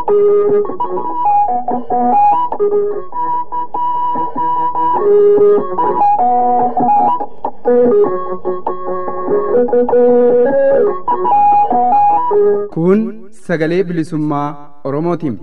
Kun sagalee bilisummaa Oromootiin.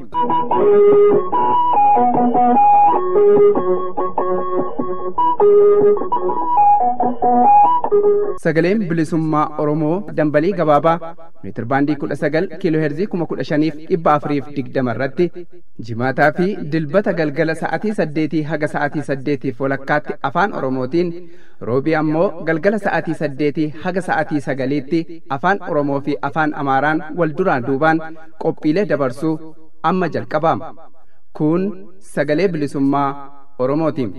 Sagaleen bilisummaa Oromoo dambalii gabaabaa meetir baandii kudha sagal kiiloo heerzii kuma kudha shaniif dhibba afuriif digdama irratti jimaataa fi dilbata galgala sa'atii saddeetii haga sa'atii saddeetiif walakkaatti afaan Oromootiin roobii ammoo galgala sa'atii saddeetii haga sa'atii sagaliitti afaan Oromoo fi afaan Amaaraan wal duraan duubaan qophiilee dabarsuu amma jalqabaama. Kun sagalee bilisummaa Oromootiin.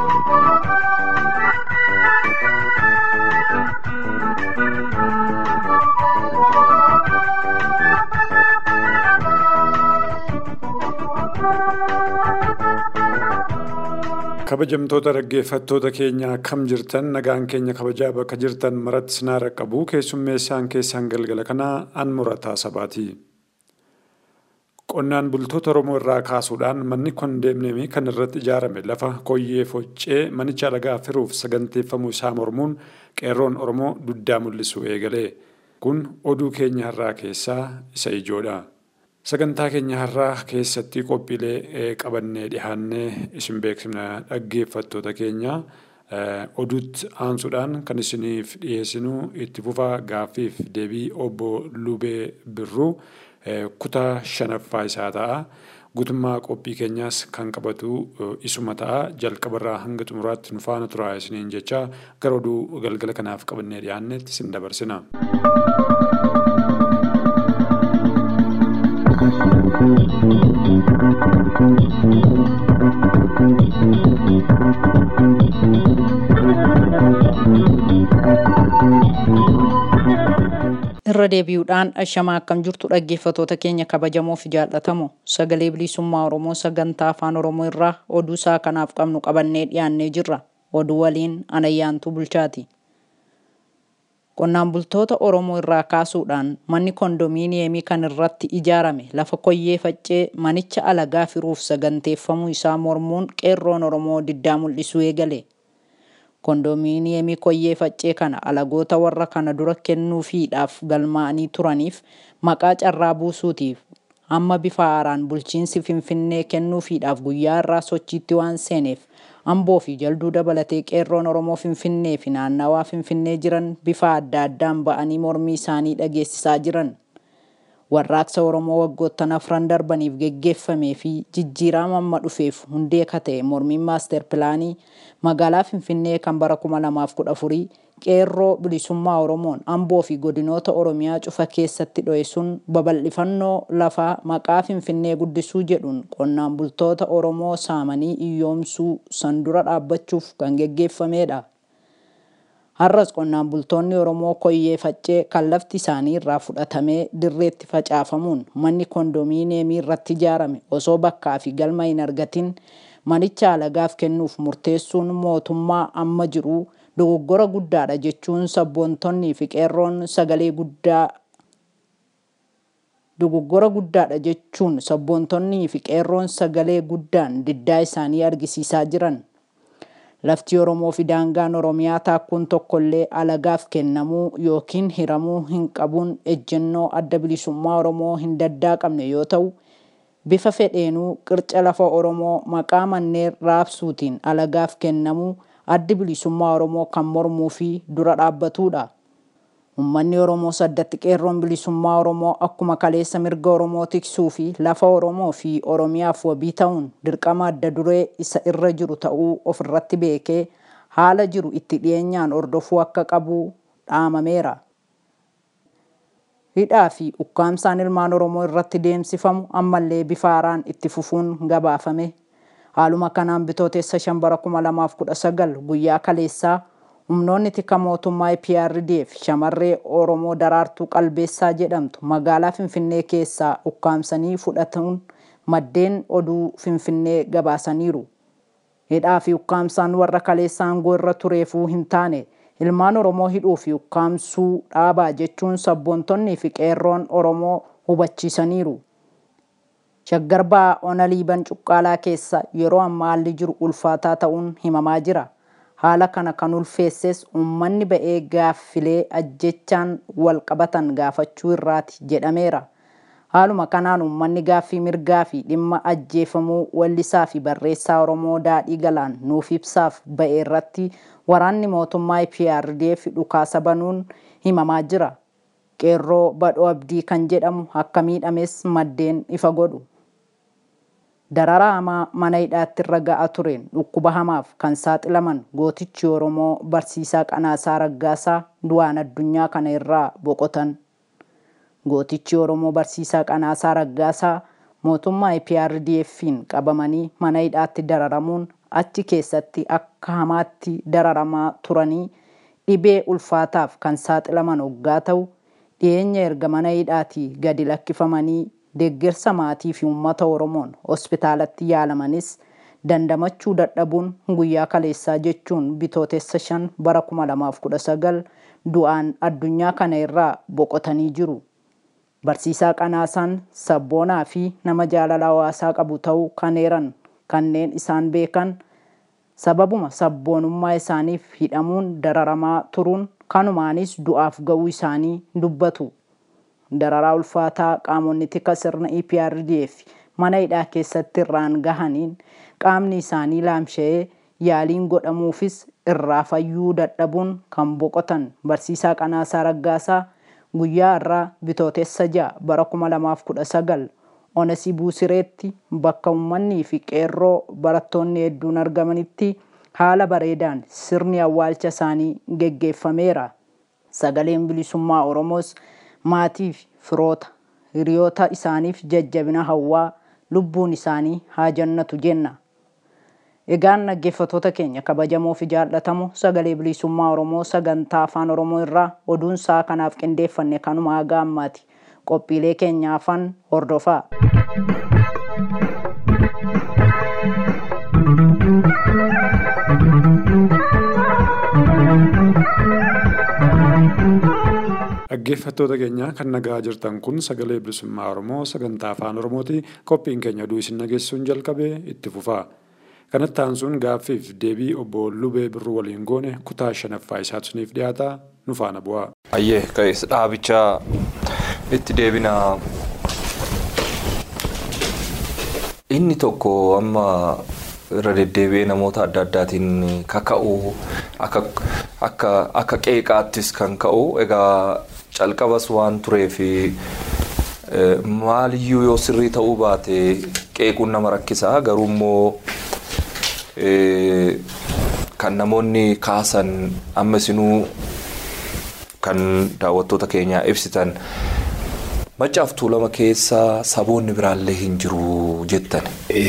kabajamtoota dhaggeeffattoota keenya akkam jirtan nagaan keenya kabajaa bakka jirtan maratti sinaara qabu keessummeessaan keessaan galgala kanaa an murataa sabaati. Qonnaan bultoota Oromoo irraa kaasuudhaan manni kondeemneemii kan irratti ijaarame lafa koyyee foccee manicha dhagaa firuuf saganteeffamuu isaa mormuun qeerroon Oromoo duddaa mul'isu eegale. Kun oduu keenya har'aa keessaa isa ijoodha. Sagantaa keenya har'aa keessatti qophiilee qabannee dhihaannee isin beeksifna dhaggeeffattoota keenya oduutti aansuudhaan kan isiniif dhiyeessinu itti fufaa gaaffiif deebii obbo Lubee Birruu kutaa shanaffaa isaa ta'a. Guutummaa qophii keenyaas kan qabatu isuma ta'a. Jalqabarraa hanga xumuraatti nu faana turaa isiniin jecha gara oduu galgala kanaaf qabannee dhiyaannetti isin dabarsina. irra deebi'uudhaan ashamaa akkam jirtu dhaggeeffatoota keenya kabajamoo fi jaallatamoo sagalee bilisummaa oromoo sagantaa afaan oromoo irraa oduu isaa kanaaf qabnu qabannee dhiyaannee jirra oduu waliin anayyaantuu bulchaati. Qonnaan bultoota Oromoo irraa kaasuudhaan manni kondominiyeemii kan irratti ijaarame lafa koyyee faccee manicha alagaa firuuf saganteeffamuu isaa mormuun qeerroon Oromoo diddaa mul'isuu eegale. Kondominiyeemii koyyee faccee kana alagoota warra kana dura kennuufiidhaaf galmaa'anii turaniif maqaa carraa buusuutiif amma bifa haaraan bulchiinsi Finfinnee kennuufiidhaaf guyyaa irraa sochiitti waan seeneef Amboo fi jalduu dabalatee qeerroon Oromoo Finfinnee fi naannawaa Finfinnee jiran bifa adda addaan ba'anii mormii isaanii dhageessisaa jiran. Warraaqsa Oromoo waggoottan afran darbaniif geggeeffamee fi jijjiirama amma dhufeef hundee ka ta'e mormiin maaster pilaanii magaalaa Finfinnee kan bara 2014 qeerroo bilisummaa Oromoon Amboo fi godinoota Oromiyaa cufa keessatti dho'e sun babal'ifannoo lafaa maqaa Finfinnee guddisuu jedhuun qonnaan bultoota Oromoo saamanii iyyoomsuu san dura dhaabbachuuf kan geggeeffamedha. Har'as qonnaan bultoonni Oromoo koyyee faccee kan lafti isaanii irraa fudhatamee dirreetti facaafamuun manni kondominiyeemii irratti ijaarame osoo bakkaa fi galma hin argatin manicha alagaaf kennuuf murteessuun mootummaa amma jiruu dogoggora guddaadha jechuun sabboontonnii fi qeerroon sagalee guddaa dogoggora guddaadha jechuun sabboontonnii fi qeerroon sagalee guddaan diddaa isaanii argisiisaa jiran. Lafti Oromoo fi daangaan Oromiyaa taakkuun tokkollee alagaaf kennamuu yookiin hiramuu hin qabuun ejjennoo adda bilisummaa Oromoo hin daddaaqamne yoo ta'u, bifa fedheenuu qirca lafa Oromoo maqaa manneen raabsuutiin alagaaf kennamuu addi bilisummaa Oromoo kan mormuu fi dura dhaabbatudha. Uummanni Oromoo saddatti qeerroon bilisummaa Oromoo akkuma kaleessa mirga Oromoo tiksuu fi lafa Oromoo fi Oromiyaaf wabii ta'uun dirqama adda duree isa irra jiru ta'uu ofirratti beekee haala jiru itti dhiyeenyaan ordofuu akka qabu dhaamameera. Hidhaa fi ukkaamsaan ilmaan Oromoo irratti deemsifamu ammallee bifa haaraan itti fufuun gabaafame. Haaluma kanaan bitootessa shan bara 2019 guyyaa kaleessaa humnoonni tika mootummaa PRDF shamarree Oromoo daraartuu qalbeessaa jedhamtu magaalaa Finfinnee keessaa ukkaamsanii fudhatuun maddeen oduu Finfinnee gabaasaniiru. Hidhaa fi ukkaamsaan warra kaleessa aangoo irra tureefuu hin taane ilmaan Oromoo hidhuu fi ukkaamsuu dhaabaa jechuun sabboontonnii fi qeerroon Oromoo hubachiisaniiru. Shaggar ba'aa ona liiban cuqqaalaa keessa yeroo ammaa haalli jiru ulfaataa ta'uun himamaa jira. Haala kana kan ulfeesses uummanni ba'ee gaaffilee ajjechaan wal qabatan gaafachuu irraati jedhameera. Haaluma kanaan uummanni gaaffii mirgaa fi dhimma ajjeefamuu wallisaa fi barreessaa Oromoo Daadhii Galaan nuuf ibsaaf ba'e irratti waraanni mootummaa IPRDF dhukaasa banuun himamaa jira. Qeerroo Badhoo Abdii kan jedhamu akka miidhames maddeen ifa godhu. Dararaa hamaa mana hidhaatti irra ga'aa tureen dhukkuba hamaaf kan saaxilaman gootichi Oromoo barsiisaa Qanaasaa Raggaasaa du'aan addunyaa kana irraa boqotan. Gootichi Oromoo barsiisaa Qanaasaa Raggaasaa mootummaa IPRDF'n qabamanii mana hidhaatti dararamuun achi keessatti akka hamaatti dararamaa turanii dhibee ulfaataaf kan saaxilaman hoggaa ta'u dhiyeenya erga mana hidhaatii gadi lakkifamanii deeggarsa maatii fi uummata Oromoon hospitaalatti yaalamanis dandamachuu dadhabuun guyyaa kaleessaa jechuun bitootessa shan bara 2019 du'aan addunyaa kana irraa boqotanii jiru. Barsiisaa Qanaasaan sabboonaa fi nama jaalala hawaasaa qabu ta'uu kan eeran kanneen isaan beekan sababuma sabboonummaa isaaniif hidhamuun dararamaa turuun kanumaanis du'aaf ga'uu isaanii dubbatu. Dararaa ulfaataa qaamonni tika sirna EPRDF mana hidhaa keessatti irraan gahaniin qaamni isaanii laamsha'ee yaaliin godhamuufis irraa fayyuu dadhabuun kan boqotan barsiisaa Qanaasaa Raggaasaa guyyaa irraa bitootessa ja'a bara 2019 Onesii Buusireetti bakka uummanni fi qeerroo barattoonni hedduun argamanitti haala bareedaan sirni awwaalcha isaanii geggeeffameera. Sagaleen bilisummaa Oromoos maatii fi firoota hiriyoota isaaniif jajjabina hawwaa lubbuun isaanii haa jannatu jenna. Egaan dhaggeeffattoota keenya kabajamoo fi jaallatamoo sagalee bilisummaa Oromoo sagantaa afaan Oromoo irraa oduun isaa kanaaf qindeeffanne kanuma haga ammaati. Qophiilee keenya afaan hordofaa. Dhaggeeffattoota keenya kan nagaa jirtan kun sagalee bilisummaa Oromoo sagantaa afaan Oromooti. Qophiin keenya oduu isin nageessuun jalqabee itti fufaa. Kanatti aansuun gaaffiif deebii obbo Lubee Birruu waliin goone kutaa shanaffaa isaatu isiniif dhiyaata nu faana bu'aa. Ayyee ka'es dhaabichaa itti deebina. Inni tokko amma irra deddeebi'ee namoota adda addaatiin kaka'u akka qeeqaattis kan ka'u egaa calqabas waan tureef maaliyyuu yoo sirrii ta'uu baate qeequun nama rakkisaa garuu immoo kan namoonni kaasan amma isinuu kan daawwattoota keenyaa ibsitan maccaaf tuulama keessa saboonni biraallee hin jiru jettan.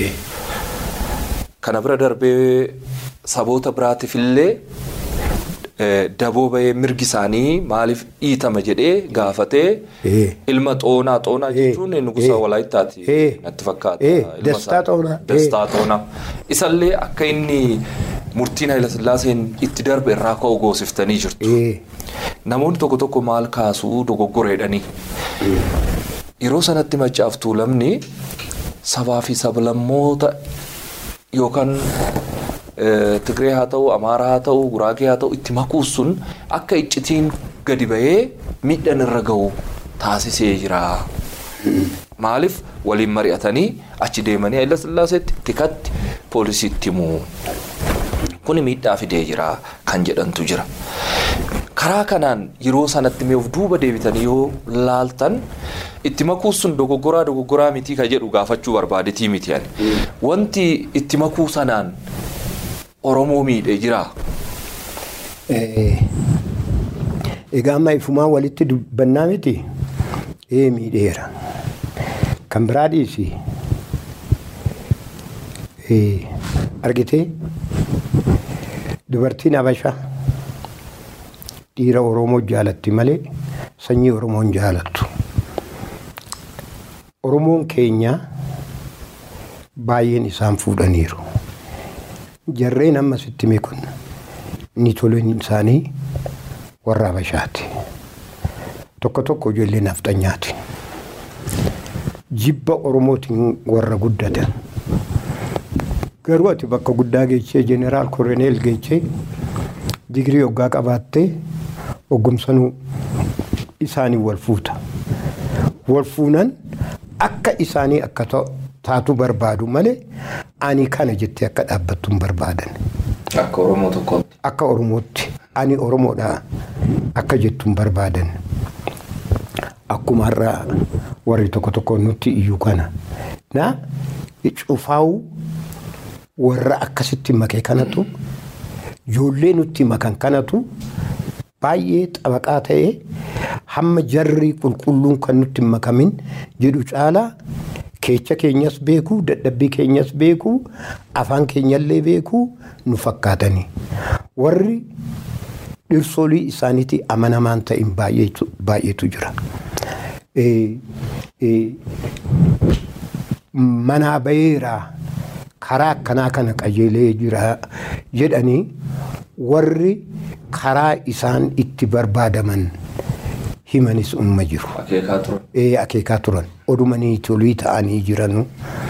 Kana bira darbee saboota biraatiif illee daboo bahee mirgi isaanii maaliif dhiitama jedhee gaafatee ilma xoonaa xoonaa jechuun nugusa walaayittaati natti fakkaata. Dastaa xoonaa. Dastaa xoonaa. Isallee akka inni murtiin Hayilasillaaseen itti darbe irraa ka'u goosiftanii jirtu. Namoonni tokko tokko maal kaasuu dogoggoreedhanii. Yeroo sanatti maccaaf tuulamni sabaa fi sablammoota yookaan Tigree haa ta'u, Amaaraa haa ta'u, Guraagee haa ta'u itti makuun sun akka iccitiin gadi bahee miidhaan irra gahu taasisee jira. Maaliif waliin mari'atanii achi deemanii Hayila Sillaaseetti tikatti poolisiitti himu. Kuni miidhaa fidee jira kan jedhantu jira. Karaa kanaan yeroo sanatti mee of duuba deebitanii yoo laaltan itti makuun sun dogoggoraa dogoggoraa mitii kan jedhu gaafachuu barbaadetii miti ani. Wanti itti makuu sanaan Oromoo miidhee jira. Egaa amma ifumaa walitti dubbannaa miti ee miidheera. Kan biraa dhiisi. Argitee dubartiin Habashaa dhiira Oromoo jaalatti malee sanyii Oromoo hin jaalattu. Oromoon keenya baay'een isaan fuudhaniiru. Jarreen amma sitti hime kun ni toleen isaanii warra Habashaati. Tokko tokko ijoollee nafxanyaati. jibba oromootiin warra guddatan. Garuu ati bakka guddaa geechee jeneraal koroneel geechee digirii hoggaa qabaattee hoggumsanuu isaanii wal fuuta. Wal fuunan akka isaanii akka taatu barbaadu malee ani kana jettee akka dhaabbattu hin barbaadan. Akka Oromoo tokkootti. Akka Oromootti ani Oromoodha akka jettu hin barbaadan. Akkuma har'a warri tokko tokko nutti iyyuu kana. Na cufaa'u warra akkasitti makee kanatu ijoollee nutti makan kanatu baay'ee xabaqaa ta'ee hamma jarri qulqulluun kan nutti makamin jedhu caalaa keecha keenyas beekuu dadhabbii keenyas beekuu afaan keenyallee beekuu nu fakkaatani warri dhirsoolii isaaniitti amanamaan ta'in baay'eetu jira. Manaa baheeraa karaa akkanaa kana qajeelee jira jedhanii warri karaa isaan itti barbaadaman himanis umma jiru. Akeekaa turan. Ee akeekaa turan. Odumanii tolii ta'anii jiranu.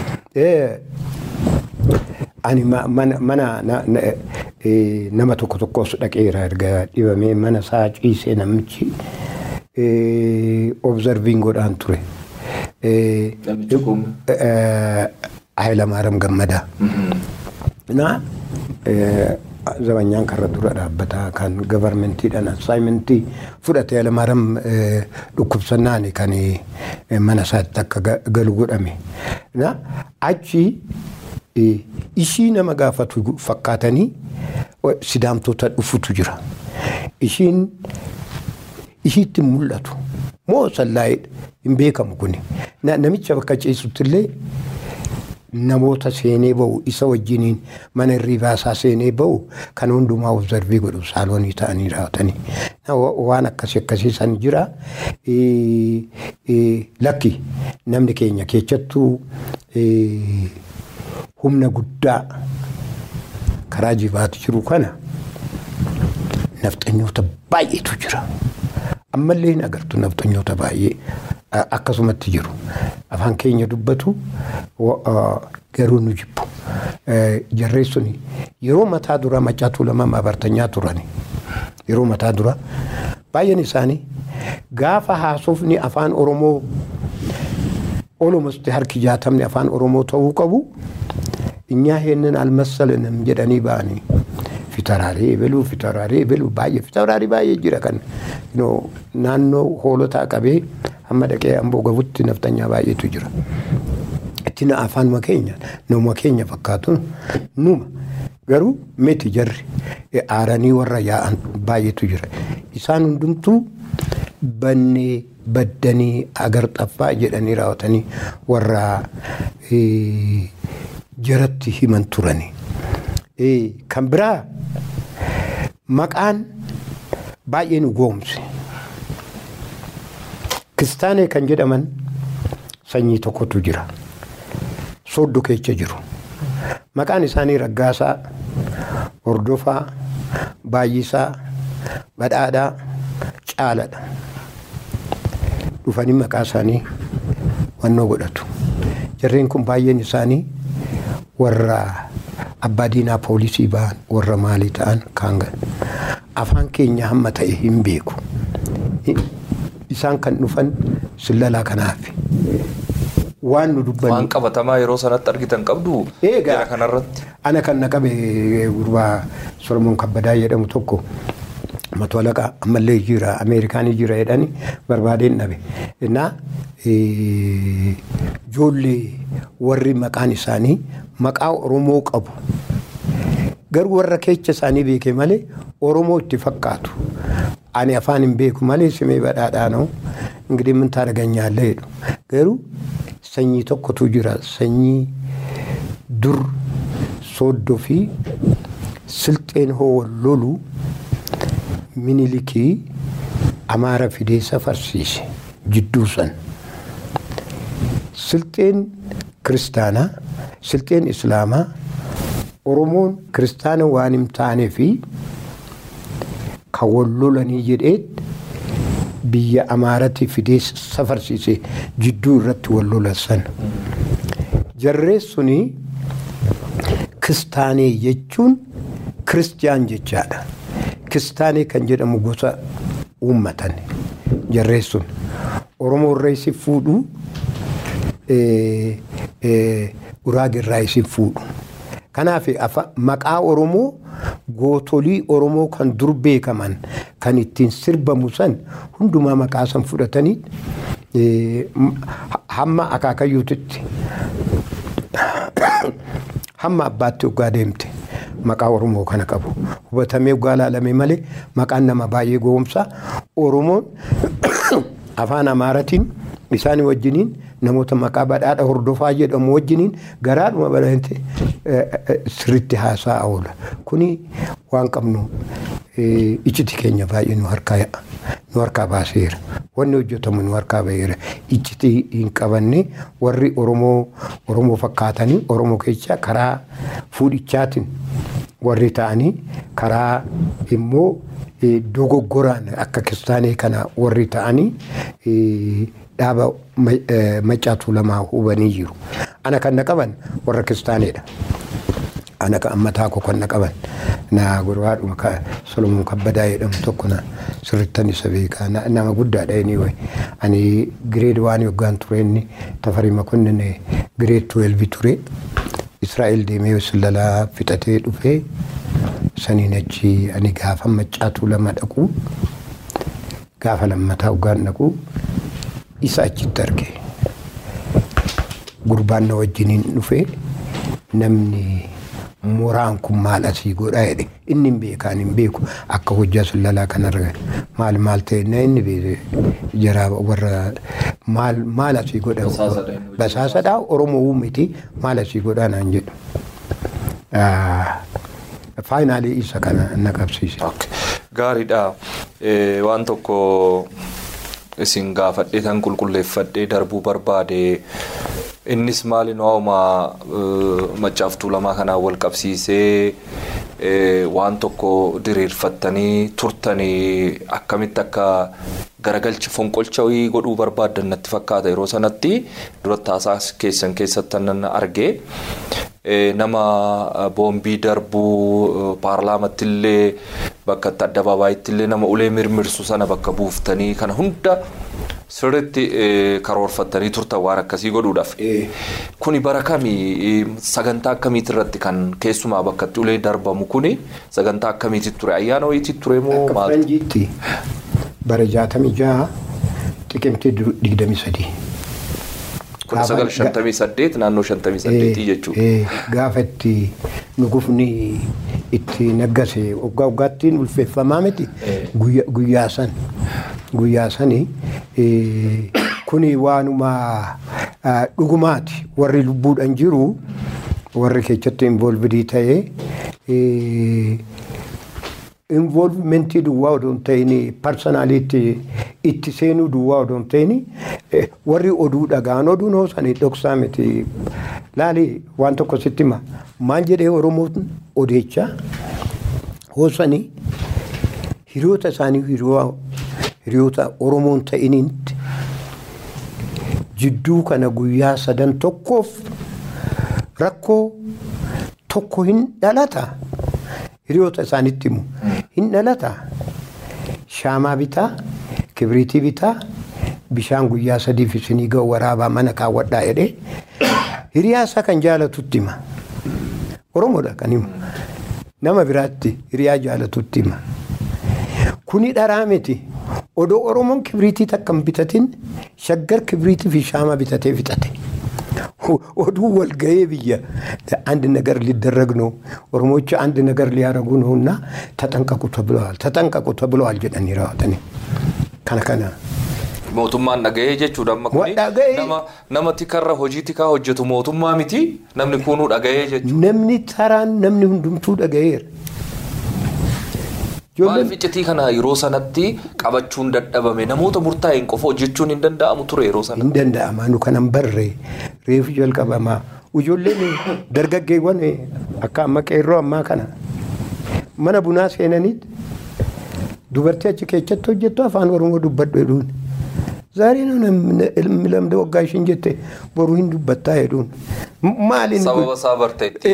Ani mana nama tokko tokkos dhaqeera erga dhibamee mana isaa ciisee namichi obzarviin godhaan ture. Namichi kun. Hayilamaaram Gammadaa. Na zabanyaan karra dura dhaabbataa kan gabarmentiidhaan assaayimentii fudhate Hayilamaaram dhukkubsannaan kan mana isaatti akka galu godhame. Na achi ishii nama gaafatu fakkaatanii sidaamtota dhufutu jira. Ishiin ishiitti mul'atu moo sallaa'edha hin beekamu kuni. Namicha bakka ciisuttillee namoota seenee ba'u isa wajjiniin mana hirriibaa isaa seenee ba'u kan hundumaa obzarvii godhu saaloonii ta'anii raawwatanii. Waan akkasii akkasii san jira. Lakki namni keenya keessattuu humna guddaa karaa jibaatu jiru kana nafxanyoota baay'eetu jira. Ammallee hin agartu nafxanyoota baay'ee akkasumatti jiru. Afaan keenya dubbatu garuu nu jibbu. Jarreen suni yeroo mataa dura macaatuu lama maabartanyaa turani. Yeroo mataa dura baay'een isaanii gaafa haasofni afaan Oromoo olumatti harki jaatamni afaan Oromoo ta'uu qabu እኛ ይሄንን አልመሰልንም jedhanii ba'anii fitaraalee ebaluu fitaraalee ebaluu baay'ee fitaraalee baay'ee jira kan naannoo hoolotaa qabee hamma dhaqee amboo gabutti naftanyaa baay'eetu jira. Itti na afaanuma keenya nama keenya fakkaatu numa garuu miti jarri aaranii warra yaa'an baay'eetu jira. Isaan hundumtuu bannee baddanii agar xaffaa jedhanii raawwatanii warra jaratti himan turani. Kan biraa maqaan baay'ee nu goomse. Kiristaanee kan jedhaman sanyii tokkotu jira. Sooddo keessa jiru. Maqaan isaanii Raggaasaa, Hordofaa, Baay'isaa, Badhaadhaa, Caaladha. Dhufanii maqaa isaanii wannoo godhatu. Jarreen kun baay'een isaanii warra abbaa diinaa poolisii ba'an warra maalii ta'an kaan afaan keenya hamma ta'e hin beeku. Isaan kan dhufan sillalaa kanaaf. Waan nu dubbanni. Waan qabatamaa yeroo sanatti argitan qabdu. Eegaa kanarratti. Ana kan na qabe gurbaa Solomoon Kabbadaa jedhamu tokko matwalaqa ammallee jira Ameerikaanii jira jedhani barbaadeen dhabe. Innaa ijoollee warri maqaan isaanii maqaa Oromoo qabu. Garuu warra keessa isaanii beeke malee Oromoo itti fakkaatu. Ani afaan hin beeku malee simee badhaadhaa ነው እንግዲህ ምን ታደርገኛለህ ሄዱ garuu sanyii tokkotu jira sanyii dur sooddoo fi silxeen hoo lolu minilikii amaara fidee safarsiise jidduu san silxeen kiristaanaa silxeen islaamaa oromoon kiristaana waan hin taanee fi kan wal lolanii jedhee biyya amaaratii fidee safarsiise jidduu irratti wal lolassan. Jarreen suni kiristaanee jechuun kiristiyaan jechaadha. Kiristaanee kan jedhamu gosa uummatan jarreen sun Oromoo irraa isin fuudhu Guraagee irraa isin fuudhu. Kanaaf maqaa Oromoo gootolii Oromoo kan dur beekaman kan ittiin sirbamu san hundumaa maqaa san fudhatanii hamma akaakayyuutitti hamma abbaatti waggaa deemte maqaa Oromoo kana qabu. Hubatamee waggaa laalame malee maqaan nama baay'ee goomsa. Oromoon afaan Amaaratiin isaanii wajjiniin namoota maqaa badhaadha hordofaa jedhamu wajjiniin garaadhuma bal'aante sirriitti haasa'aa oola. Kuni waan qabnu iccitii keenya baay'ee nu harkaa nu harkaa baaseera. Wanni hojjetamu nu harkaa baheera. Iccitii hin qabanne warri Oromoo Oromoo fakkaatanii Oromoo keessa karaa fuudhichaatiin warri ta'anii karaa immoo dogoggoraan akka kiristaanee kana warri ta'anii dhaaba macaatuu lamaa hubanii jiru. Ana kan na qaban warra kiristaaneedha. Ana kan ammataa koo kan na qaban na gurbaadhuma Solomoon Kabbadaa jedhamu tokko na sirrittan isa beekaa nama guddaadha inni wayi. Ani gireed waan yoggaan ture inni tafarii makonnin gireed tuwelvi ture. Israa'el deemee sillalaa fixatee dhufee saniin achi ani gaafa macaatuu lama dhaqu gaafa lammataa hoggaan dhaqu isa achitti arge. Gurbaan na wajjiniin dhufe namni muraan kun maal asii godhaa jedhe inni hin beekaan hin beeku akka hojjaa sillalaa kanarra maal maal ta'e na inni beeke jara warra maal maal asii godha basaasadhaa oromoo uumiti maal asii godhaa naan jedhu. Faayinaalii isa kana na qabsiise. Gaariidha. Waan tokko isin gaafadhee tan qulqulleeffadhee darbuu barbaade innis maali nooma macaaftuu lamaa kanaan wal qabsiisee waan tokko diriirfattanii turtanii akkamitti akka garagalcha fonqolcha godhuu barbaaddan natti fakkaata yeroo sanatti dura taasaa keessan keessatti nan arge. nama boombii darbuu paarlaamatti illee bakka itti addabaabaayyitti illee nama ulee mirmirsu sana bakka buuftanii kana hunda sirriitti karoorfattanii turtan waan akkasii godhuudhaaf. Kuni bara kamii sagantaa akkamiiti irratti kan keessumaa bakka itti ulee darbamu kuni sagantaa akkamiiti ture ayyaana wayiitti ture moo Akka faranjiitti bara jaatamii jaha xiqimtii digdamii sadii. Kun sagal shantamii saddeet naannoo shantamii saddeetii jechuudha. Gaafa itti nugufni itti naggase waggaa waggaattiin ulfeeffamaa miti guyyaa san guyyaa sani kuni waanuma dhugumaati warri lubbuudhaan jiru warri keessatti involvidii ta'ee involvimentii duwwaa odoo hin ta'in parsonaaliitti itti seenuu duwwaa odoo hin ta'in warri oduu dhagaan oduun hoosanii dhoksaa miti laali waan tokko sitti hima maal jedhee oromoon odeechaa hoosanii hiriyoota isaanii hiriyoota oromoon ta'initti jidduu kana guyyaa sadan tokkoof rakkoo tokko hin dhalata hiriyoota isaanitti himu hin dhalata shaamaa bitaa kibriitii bitaa bishaan guyyaa sadiif isinii ga'u waraabaa mana kaawwadhaa jedhee hiriyaa isaa kan jaalatutti hima oromoodha kan himu nama biraatti hiriyaa jaalatutti hima kuni dharaa miti odoo oromoon kibriitii takka hin bitatin shaggar kibriitii fi shaama bitatee fixate. oduu walga'ee biyya አንድ ነገር ሊደረግ ነው ኦሮሞዎች አንድ ነገር ሊያደርጉ ነው እና ተጠንቀቁ ተብለዋል ተጠንቀቁ ተብለዋል ጀደን ይራዋተኒ ከነ ከነ mootummaan dhaga'ee jechuudha amma kuni Dhaga'ee. nama nama tikarra hojii tikaa hojjetu mootummaa miti namni kunuu dhaga'ee jechuudha. namni taraan namni hundumtuu dhaga'eera. Maaliif iccitii kana yeroo sanatti qabachuun dadhabame namoota murtaa'een qofa hojjechuun hin danda'amu ture yeroo sana. hin danda'ama nu kanan barre reefu jalqabamaa ijoolleen dargaggeewwan akka amma qeerroo ammaa kana mana bunaa seenaniit dubartii achi keessatti hojjettu afaan oromoo dubbadhu jedhuun. Zaaree ilmi lamda waggaa ishiin jette boruu hin dubbattaa jedhuun. Maaliin Sababa isaa barteetti.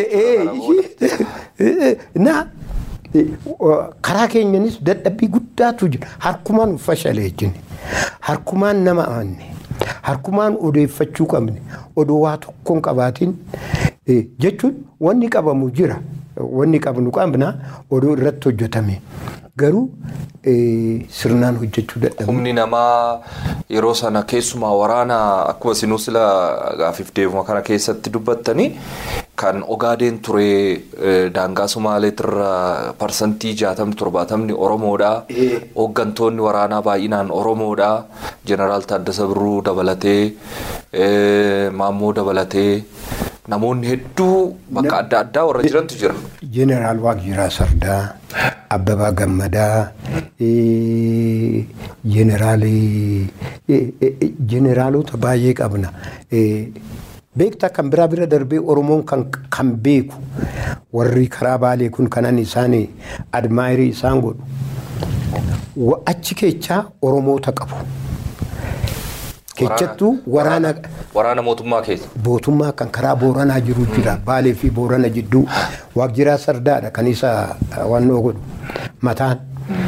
Na karaa keenyanis dadhabbii guddaatu jira. Harkumaan fashalee jechuun. Harkumaan nama amanne. Harkumaan odeeffachuu qabne. Odoo waa tokkoon qabaatiin jechuun wanni qabamu jira. Wanni qabnu qabna odoo irratti hojjetame. Garuu sirnaan hojjechuu dadhabu. Humni namaa yeroo sana keessumaa waraana akkuma isinuu sila gaafiif deemuma kana keessatti dubbattanii kan ogaadeen ture daangaa Sumaaleetirra parsantii jaatamni torbaatamni Oromoodha. Hooggantoonni waraanaa baay'inaan Oromoodha. Jeneraal Taaddasa Birruu dabalatee Maammoo dabalatee namoonni hedduu bakka adda addaa warra jirantu jira. Jeneraal Waaqjiraa Sardaa, Abbabaa Gammadaa, jeneraalota baay'ee qabna. Beektaa kan biraa bira darbee Oromoon kan beeku warri karaa baalee kun kanan isaan admaayirii isaan godhu. Achi keechaa Oromoota qabu. Keechattuu waraana. Waraana mootummaa keessa. Mootummaa kan karaa Booranaa jiru jira. Baalee fi Boorana jidduu Waaqjiraa Sardaadha kan isa wannoo godhu. Mataan.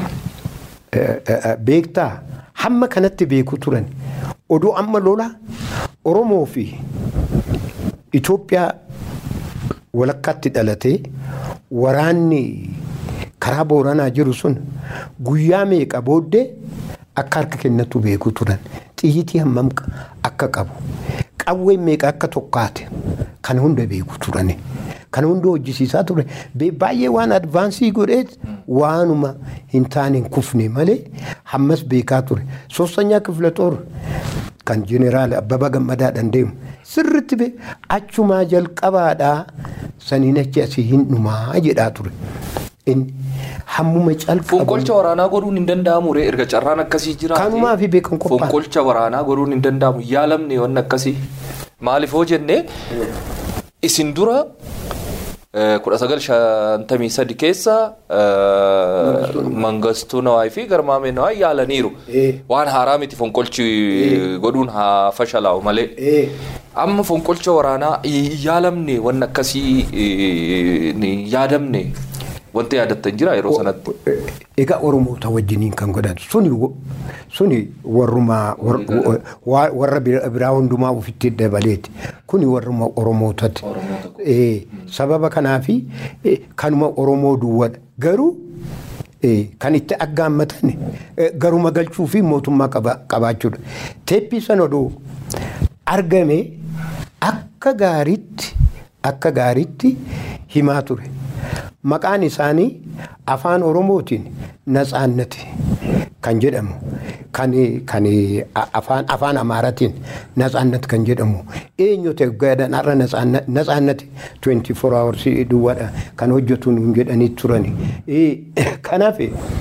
Beektaa hamma kanatti beeku turan. Oduu amma lola Oromoo fi Itoophiyaa walakkaatti dhalatee waraanni karaa Booranaa jiru sun guyyaa meeqa booddee akka harka kennatu beeku turan. Xiyyitii hammam akka qabu. Qawween meeqa akka tokkaate kan hunda beeku turani. Kan hunda hojjisiisaa ture. Baay'ee waan advaansii godhee waanuma hin taane hin kufne malee hammas beekaa ture. Soostanyaa kifla xoor kan jeneraal Abbabaa Gammadaadhaan deemu sirritti bee achumaa jalqabaadhaa saniin achi asii hin dhumaa jedhaa ture. Inni hammuma calqabu. Fonqolcha waraanaa godhuun hin danda'amu ree erga carraan akkasii jiraate. Kanumaa fi beekan qophaa'e. Fonqolcha waraanaa godhuun hin danda'amu yaalamne waan akkasii. Maaliif hoo jennee isin dura kudha sagal shantamii sadi keessa mangastuu nawaayi fi garmaamee nawaayi yaalaniiru. Waan haaraa miti fonqolchi godhuun haa fashalaa'u malee. Amma fonqolcha waraanaa yaalamne waan akkasii yaadamne. Wanti yaadattan jira yeroo sanatti. Egaa Oromoota wajjiniin kan godhan suni suni warrumaa warra biraa hundumaa ofitti dabaleeti. Kuni warruma Oromootati. Sababa kanaafi kanuma Oromoo duwwaadha. Garuu kan itti aggaammatan garuma galchuu fi mootummaa qabaachuudha. Teeppii sana oduu argame akka gaariitti akka gaariitti himaa ture. Maqaan isaanii afaan Oromootiin Natsaannati kan jedhamu kan kan afaan afaan Amaaratiin Natsaannati kan jedhamu eenyu ta'e gaadhaan har'a Natsaannati 24 hours duwwaadha kan hojjetu nuun jedhanii turani. Kanaaf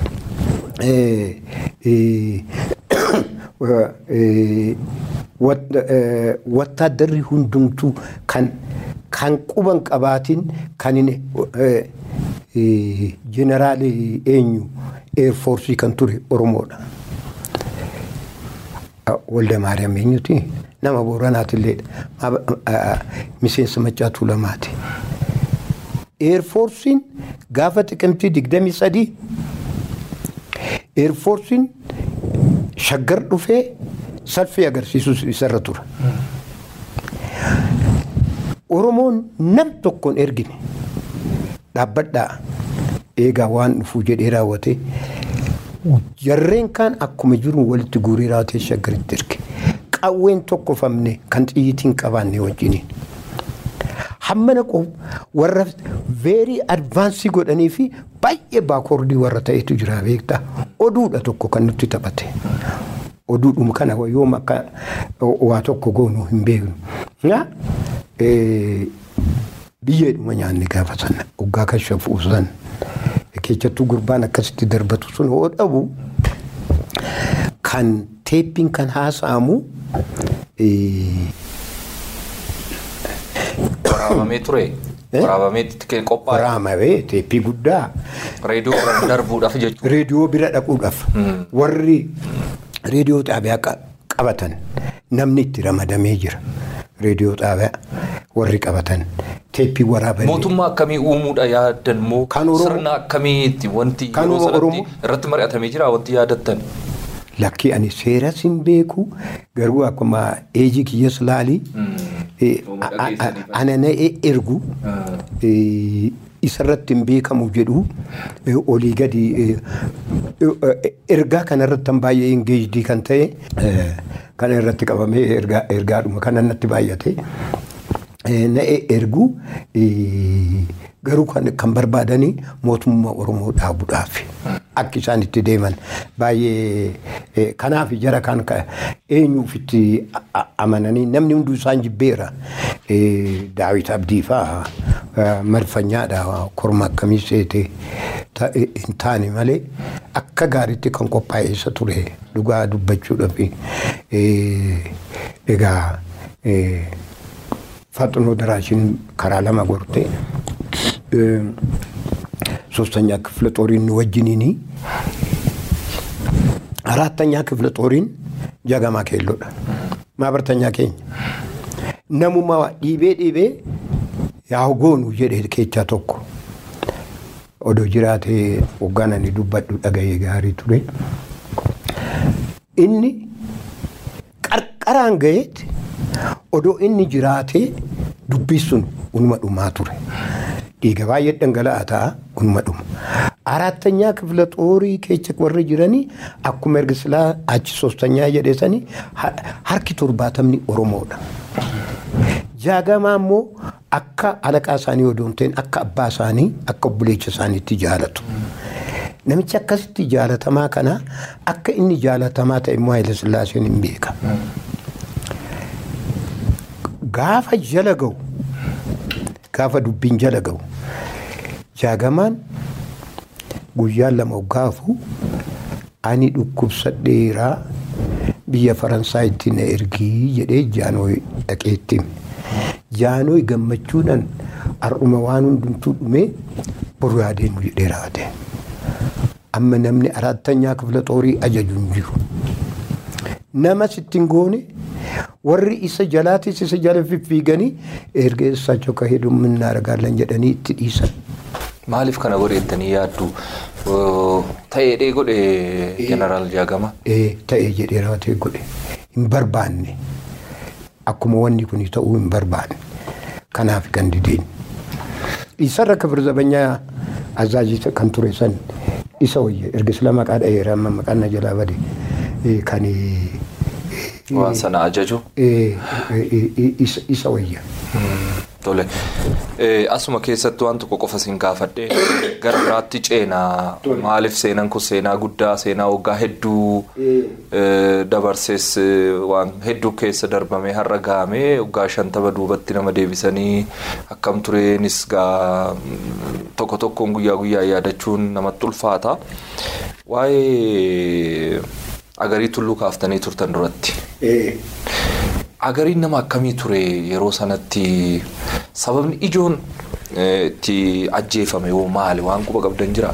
wattaaddarri hundumtuu kan kan quban qabaatiin kan inni jeneraali eenyu eerfoorsii kan ture Oromoodha. Walda Maariyaam eenyuti nama Booranaatillee miseensa Maccaatuu lamaati. Eerfoorsiin gaafa xiqimtii digdamii sadii eerfoorsiin shaggar dhufee salphii agarsiisus isarra tura. Oromoon nam tokkoon ergine dhaabbadhaa eegaa waan dhufuu jedhee raawwate jarreen kaan akkuma jiru walitti guurii raawwatee shaggaritti erge qawween tokkofamne kan xiyyitiin qabaanne wajjiniin. Hammana warra veerii advaansii godhanii fi baay'ee baakoordii warra ta'etu jira beektaa oduudha tokko kan nutti taphate. Oduudhuma kana yoom akka waa tokko goonu hin beeknu. biyyeedhuma nyaanni gaafa sana waggaa kan shafuu san keessattuu gurbaan akkasitti darbatu sun hoo dhabu kan teeppiin kan haasa'amu. Waraabamee ture. Waraabamee itti qophaa'e. Waraabamee teeppii guddaa Reediyoo irra darbuudhaaf jechuudha. reediyoo bira dhaquudhaaf warri reediyoo xaabiyaa qa- qabatan namni itti ramadamee jira. Reediyoo xaabiyaa warri qabatan teeppii waraabanii. Mootummaa akkamii uumuudha yaaddan moo Kan Oromoo- sirna akkamiitti wanti Kan yeroo sanatti Oromoo- irratti mari'atamee jira wanti yaadattan. Lakkii ani seeras hin beeku garuu akkuma eejii kiyyas laalii eh, Uumama a- a- dhageessanii a- ana na ergu eh, isarratti hin beekamu jedhu eh, olii gadi eh, eh, ergaa kanarratti kan baay'ee ingeejdii kan ta'e eh, kana irratti qabamee ergaa- ergaadhuma kana natti baay'ate eh, na ergu eh, garuu kan kan barbaadanii mootummaa Oromoo dhaabuudhaaf akka isaan itti deeman baay'ee eh, kanaaf jara kan ka- eenyuuf itti a- a- amananii namni hunduu isaan jibbeera Eh, daawit abdii fa'aa eh, marfanyaadha korma akkamii seete ta- eh, hin taane malee akka gaariitti kan qophaa'e isa ture dhugaa dubbachuudhaaf eh, egaa eh, faxinoo daraashin karaa lama gorte eh, ሶስተኛ ክፍለ ጦሪን ወጅኒኒ አራተኛ ክፍለ ጦሪን ጀገማ ኬሎዳ ማበርተኛ ኬኝ ነሙማ ዲቤ ዲቤ ያው ጎኑ ጀዴ ኬቻ ቶኮ ኦዶ ጅራቴ ወጋናኒ ዱበዱ ደገየ ጋሪ ቱሬ ኢኒ qarqaraan gaheet odoo inni jiraatee dubbisuun unuma dhumaa ture. Dhiiga baay'ee dhangala'aa ta'a unuma dhuma. Arattanyaa kifla xoorii keessa warri jiranii akkuma erga silaa achi soostanyaa jedhesanii harki torbaatamni Oromoodha. Jaagamaa immoo akka alaqaa isaanii odoo hin ta'in akka abbaa isaanii akka obboleessa isaaniitti jaalatu. Namichi akkasitti jaalatamaa kana akka inni jaalatamaa ta'e immoo Haayile Sillaaseen hin beeka. Gaafa jala ga'u gaafa dubbiin jala ga'u jaagamaan guyyaan lama hoggaafu ani dhukkubsadheeraa biyya Faransaayitti na ergii jedhee jaanooy dhaqeetti. Jaanooy gammachuudhaan har'uma waan hundumtuu dhumee boru yaadeenu jedhee raate. amma namni arattanyaa kifla xoorii ajaju hin jiru. Nama sittin goone warri isa jalaatis isa jala fiffiiganii erga eessaachoo ka hedumminna argaalan jedhanii itti dhiisan. Maaliif kana godheettanii yaaddu? Ta'eedhee godhe jeneraal Jaagama. Ee ta'ee jedhee raawwatee godhe hin barbaanne akkuma wanni kun ta'uu hin barbaanne kanaaf kan dideen. Isarra kafir zabanyaa azaajii kan ture san isa wayya erga sila maqaa dha'eera amma maqaan na jalaa bade kan Waan sana ajaju. isa wayya. Tole. Asuma keessatti waan tokko qofa siin gaafadhe gara biraatti ceenaa maaliif seenaan kun seenaa guddaa seenaa waggaa hedduu dabarsees waan hedduu keessa darbamee har'a gahamee waggaa shantama duubatti nama deebisanii akkam tureenis gaa tokko tokkoon guyyaa guyyaa yaadachuun namatti ulfaata. Waa'ee agarii tulluu kaaftanii turtan duratti. Agariin nama akkamii ture yeroo sanatti sababni ijoon itti ajjeefame yoo maali waan quba qabdan jira?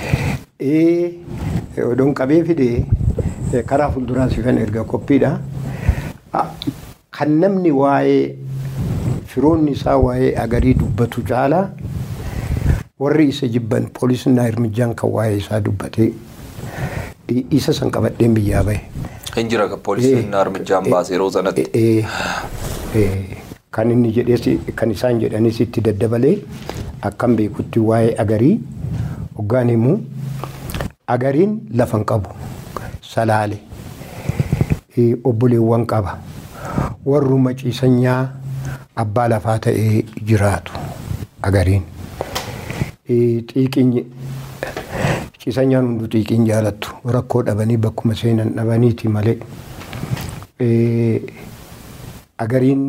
Odoon qabee fide karaa fuulduraa sifan erga qophiidha. Kan namni waa'ee firoonni isaa waa'ee agarii dubbatu caalaa warri isa jibban poolisiin hirmijaan kan waa'ee isaa dubbate isa san qabadheen biyyaa bahe. Hin jira poolisiin hirmijaan baase yeroo sanatti. Kan inni jedhes kan isaan jedhanis itti daddabalee akkan beekutti waa'ee agarii hoggaan himu agariin lafan qabu salaale obboleewwan qaba warruma ciisanyaa abbaa lafaa ta'ee jiraatu agariin. Xiiqiin ciisanyaan hunduu xiiqiin jaalattu rakkoo dhabanii bakkuma seenan dhabaniiti malee agariin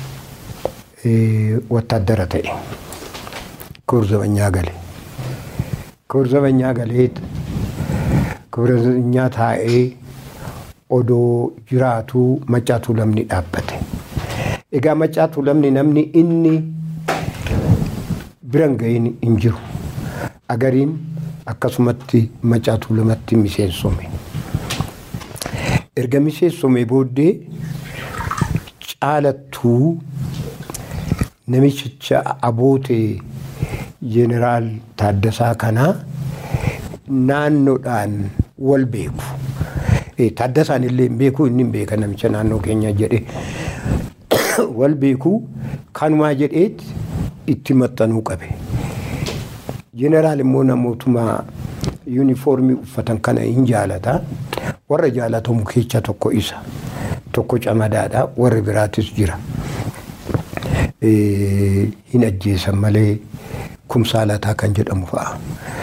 wattaaddara ta'e kurzabanyaa gale kurzabanyaa galee kurzabanyaa taa'ee odoo jiraatuu macaatuu lamni dhaabbate egaa macaatuu lamni namni inni biran gahin hin jiru. Agariin akkasumatti macaatuu lamatti miseensome. Erga miseensome booddee caalattuu namichicha abootee jeneraal Taaddasaa kanaa naannoodhaan wal beeku. Taaddasaan illee hin beeku inni hin beeka namicha naannoo keenya jedhe wal beeku kanumaa jedheet itti maxxanuu qabe. Jeneraal immoo namootuma yuunifoormii uffatan kana hin jaalata. Warra jaalatamu keessa tokko isa. Tokko camadaadha. Warri biraatis jira. Hin ajjeesan malee kumsaalataa kan jedhamu fa'a.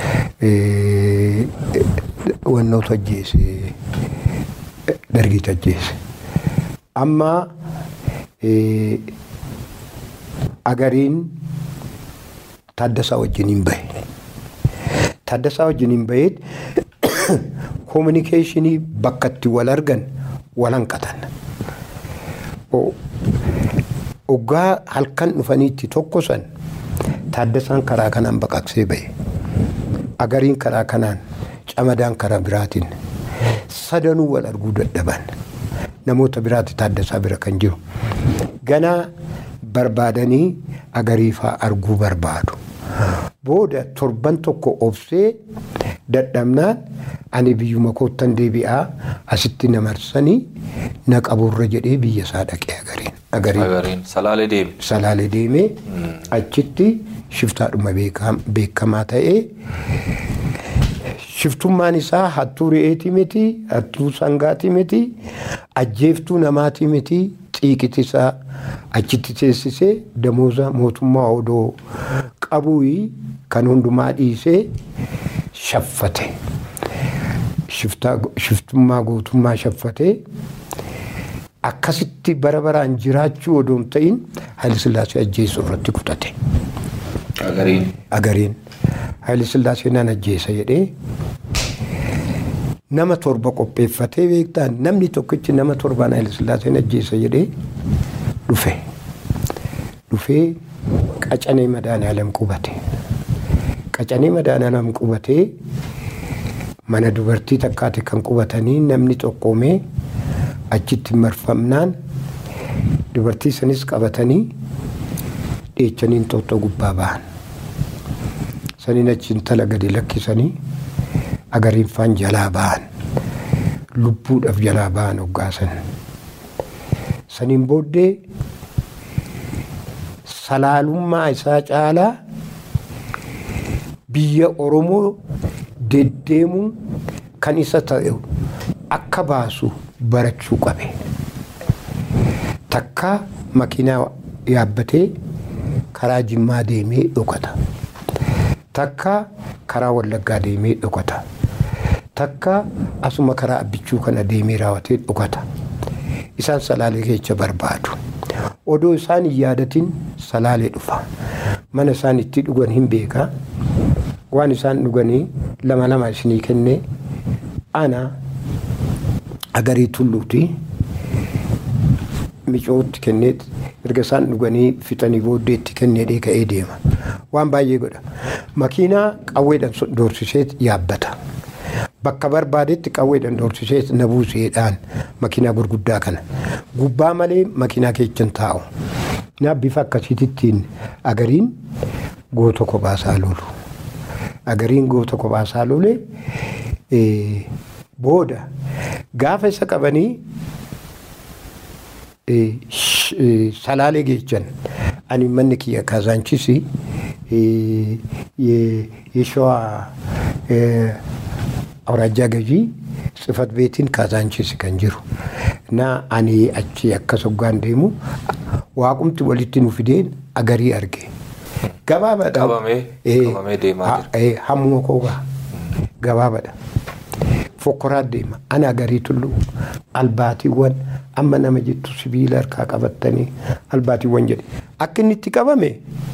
Wannoota ajjeese dargiit ajjeese. Amma agariin Taaddasaa wajjin hin bahe. Taaddasaa wajjin hin baheet koominikeeshinii bakka itti wal argan wal hanqatan. Oggaa halkan dhufaniitti tokko san Taaddasaan karaa kanaan baqaqsee bahe. Agariin karaa kanaan camadaan karaa biraatiin sadanuu wal arguu dadhaban. Namoota biraatti Taaddasaa bira kan jiru. Ganaa barbaadanii agariifaa arguu barbaadu. Booda torban tokko obsee dadhabnaan ani biyyuma koottan deebi'aa asitti na marsanii na qaburra jedhee biyya isaa dhaqee agariin. Agariin salaalee deeme. Salaalee deemee achitti shiftaadhuma beekamaa ta'ee shiftummaan isaa hattuu re'eetii miti hattuu sangaati miti ajjeeftuu namaatii miti xiiqiti isaa achitti teessisee damooza mootummaa odoo qabuuyi kan hundumaa dhiisee shaffate. Shiftummaa gootummaa shaffatee akkasitti bara baraan jiraachuu odoo hin ta'in Haayilisillaasee ajjeessu irratti kutate. Agariin. Agariin. Haayilisillaasee nan ajjeesa jedhee nama torba qopheeffatee beektaan namni tokkichi nama torbaan Haayilisillaaseen ajjeesa jedhee dhufe. Dhufee qacanee madaanaalam qubate. Qacanee madaanaalam qubatee mana dubartii takkaate kan qubatanii namni xoqqoomee achitti marfamnaan dubartii sanis qabatanii dheechaniin xoxxoo gubbaa ba'an. Saniin achi intala gadi lakkisanii agariin faan jalaa ba'an. Lubbuudhaaf jalaa ba'an hoggaasan. Saniin booddee salaalummaa isaa caalaa biyya Oromoo deddeemuun kan isa ta'e akka baasu barachuu qabe. Takka makiinaa yaabbatee karaa Jimmaa deemee dhokata. Takka karaa Wallaggaa deemee dhokata. Takka asuma karaa abbichuu kana deemee raawwatee dhokata. Isaan salaalee keessa barbaadu. Odoo isaan hin yaadatin salaalee dhufa. Mana isaan itti dhugan hin beekaa. Waan isaan dhuganii lama lama isinii kennee ana agarii tulluuti micootti kennee erga isaan dhuganii fixanii booddeetti kennee ka'ee deema. Waan baay'ee godha. Makiinaa qawweedhaan doorsisee yaabbata. Bakka barbaadetti qawweedhaan doorsisee na buuseedhaan makiinaa gurguddaa kana. Gubbaa malee makiinaa keechan taa'u. Na bifa akkasiittiin agariin goota kophaasaa lolu. Agariin goota kophaasaa lole booda gaafa isa qabanii salaalee geechan ani manni kiyya kaazaanchisi የሸዋ አውራጃ ገዢ ጽህፈት ቤትን ካዛንቺስ kan jiru na ani achi akka soggaan deemu waaqumti walitti nu fideen agarii arge. Gabaabaadha. Qabamee qabamee deemaa jira. Hammuma koogaa gabaabaadha. Fokkoraa deema ana agarii tullu albaatiiwwan amma nama jettu sibiila harkaa qabattanii albaatiiwwan jedhe akka inni itti qabame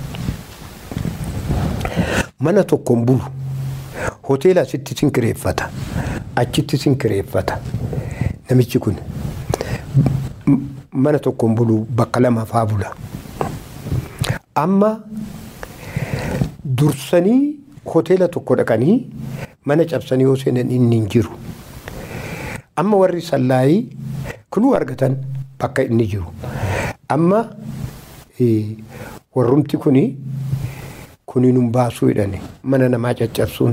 mana tokkoon bulu hoteela asitti sin kireeffata achitti sin kireeffata namichi kun mana tokkoon bulu bakka lama faa bula amma dursanii hoteela tokko dhaqanii mana cabsanii yoo seenan inni hin jiru. Amma warri sallaayii kuluu argatan bakka inni jiru. Amma warrumti kuni kuni nun baasuu jedhani mana namaa caccabsuun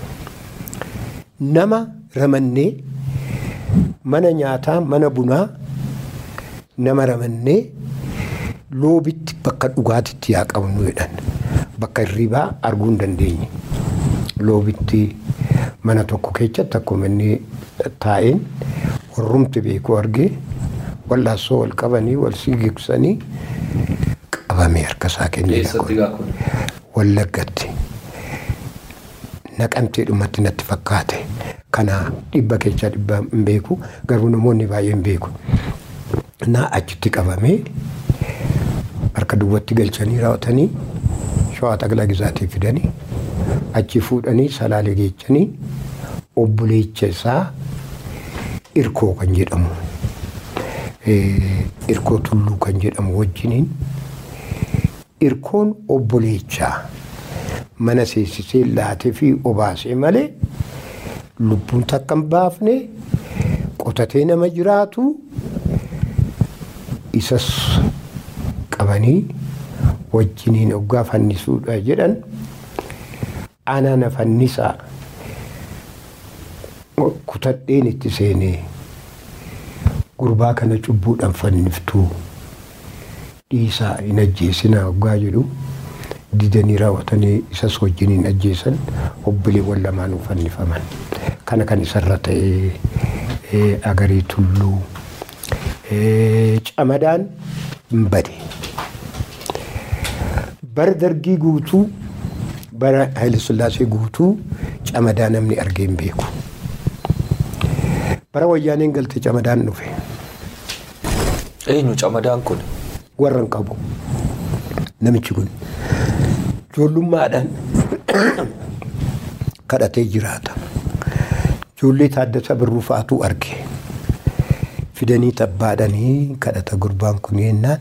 nama ramannee mana nyaataa mana bunaa nama ramannee loobitti bakka dhugaatitti yaa qabnu jedhan bakka hirribaa arguu hin dandeenye loobitti mana tokko keessatti akkuma inni taa'een warrumti beeku argee wal'aansoo wal qabanii wal sigigsanii qabamee harka isaa kennee wallaggatti naqamtee dhumatti natti fakkaate kana dhibba keessaa dhibba hin beeku garuu namoonni baay'een beeku naa achitti qabamee harka duwwatti galchanii raawwatanii shawaa xaglaa gizaatii fidanii achi fuudhanii salaalee geechanii obboleecha isaa irkoo kan jedhamu irkoo tulluu kan jedhamu wajjiniin irkoon obboleechaa mana seensisee laatee fi obaasee malee lubbuun takka hin baafne qotatee nama jiraatu isas qabanii wajjiniin oggaa fannisuudha jedhan ana na fannisaa kutadheen itti seenee gurbaa kana cubbuudhaan fanniftuu dhiisaa hin ajjeesinaa oggaa jedhu didanii raawwatanii isas wajjiniin ajjeesan obboleewwan lamaanuu fannifaman kana kan isarra ta'ee agarii tulluu camadaan hin bade bara dargii guutuu bara Haayilasillaasee guutuu camadaa namni argee hin beeku. Bara wayyaaneen galte camadaan dhufe. Eenyu camadaan kun? Warra hin qabu. Namichi kun ijoollummaadhaan kadhatee jiraata. Ijoollee taaddasa birruu fa'aatu arge. Fidanii tabbaadhanii kadhata gurbaan kun yennaan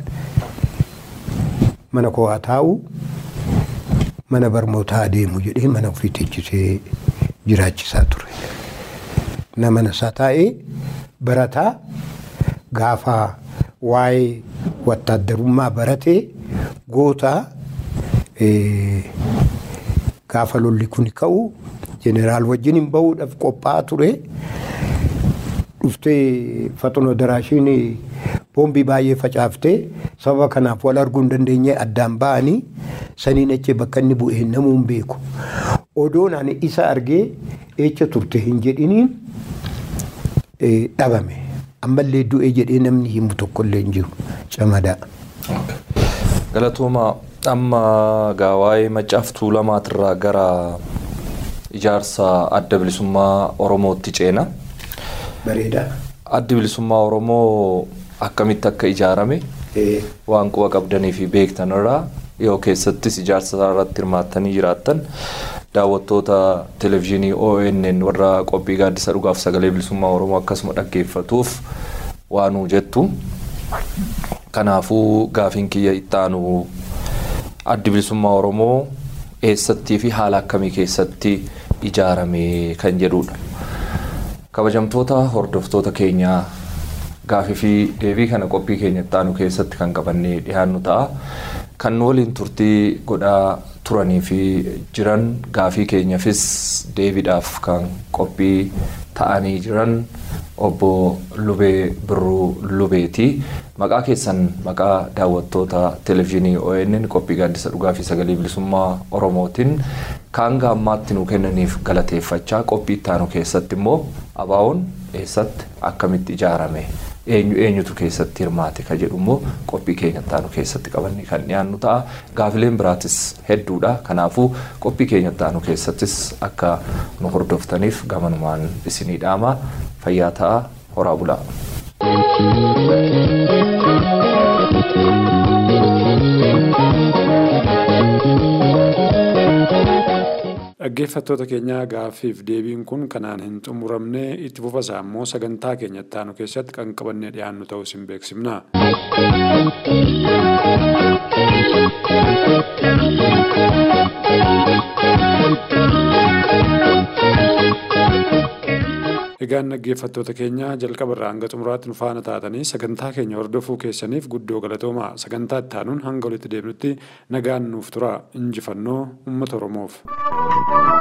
mana koo haa taa'u mana barnootaa adeemu jedhee mana ofii teechisee jiraachisaa ture. Nama isaa taa'ee barataa gaafa waa'ee wattaaddarummaa baratee gootaa gaafa lolli kun ka'u jeneraal wajjin hin bahuudhaaf qophaa'aa ture. Dhuftee faxinoo daraashiin boombii baay'ee facaaftee sababa kanaaf wal arguu hin dandeenye addaan ba'anii saniin achi bakka inni bu'ee namuu hin beeku. Odoon ani isa argee eecha turte hin jedhiniin dhabame. Ammallee du'ee jedhee namni himu tokkollee hin jiru camadaa. Galatooma amma gaawaa'ee maccaaf tuulamaatirraa gara ijaarsa adda bilisummaa Oromootti ceena. Bareedaa. Addi bilisummaa Oromoo akkamitti akka ijaarame waan quba qabdanii fi beektan irraa yoo keessattis ijaarsa irratti hirmaattanii jiraattan daawwattoota televezyiinii ONN warra qophii gaaddisa dhugaaf sagalee bilisummaa Oromoo akkasuma dhaggeeffatuuf waanuu jettu. Kanaafuu gaafiin kiyya itti aanu addi bilisummaa Oromoo eessattii fi haala akkamii keessatti ijaarame kan jedhudha. Kabajamtoota hordoftoota keenyaa gaafii fi deebii kana qophii keenya itti aanu keessatti kan qabannee dhiyaannu ta'a. Kan waliin turtii godhaa turanii fi jiran gaafii keenyaafis deebiidhaaf kan qophii ta'anii jiran obbo Lubee Birruu Lubeeti. Maqaa keessan maqaa daawwattoota televezyiinii ONN qophii gaaddisa dhugaa fi sagalee bilisummaa Oromootiin kan gaammaatti nu kennaniif galateeffachaa qophii itti aanu keessatti immoo abaawoon eessatti akkamitti ijaarame eenyu eenyutu keessatti hirmaate ka jedhu immoo qophii keenya itti aanu keessatti qabannee kan dhiyaannu ta'a. Gaafileen biraatis hedduudha. Kanaafuu qophii keenya itti aanu keessattis akka nu hordoftaniif gamanumaan isinii dhaama fayyaa ta'a horaa bulaa. Dhaggeeffattoota keenyaa gaaffiif deebiin kun kanaan hin xumuramne itti fufasaa immoo sagantaa keenya itti aanu keessatti kan qabannee dhiyaannu ta'uu isin beeksifna. Thank you. Egaan dhaggeeffattoota keenya jalqaba irraa hanga xumuraatti nu faana taatanii sagantaa keenya hordofuu keessaniif guddoo galatoomaa sagantaa itti aanuun hanga walitti deebinutti nagaan nuuf tura injifannoo uummata Oromoof.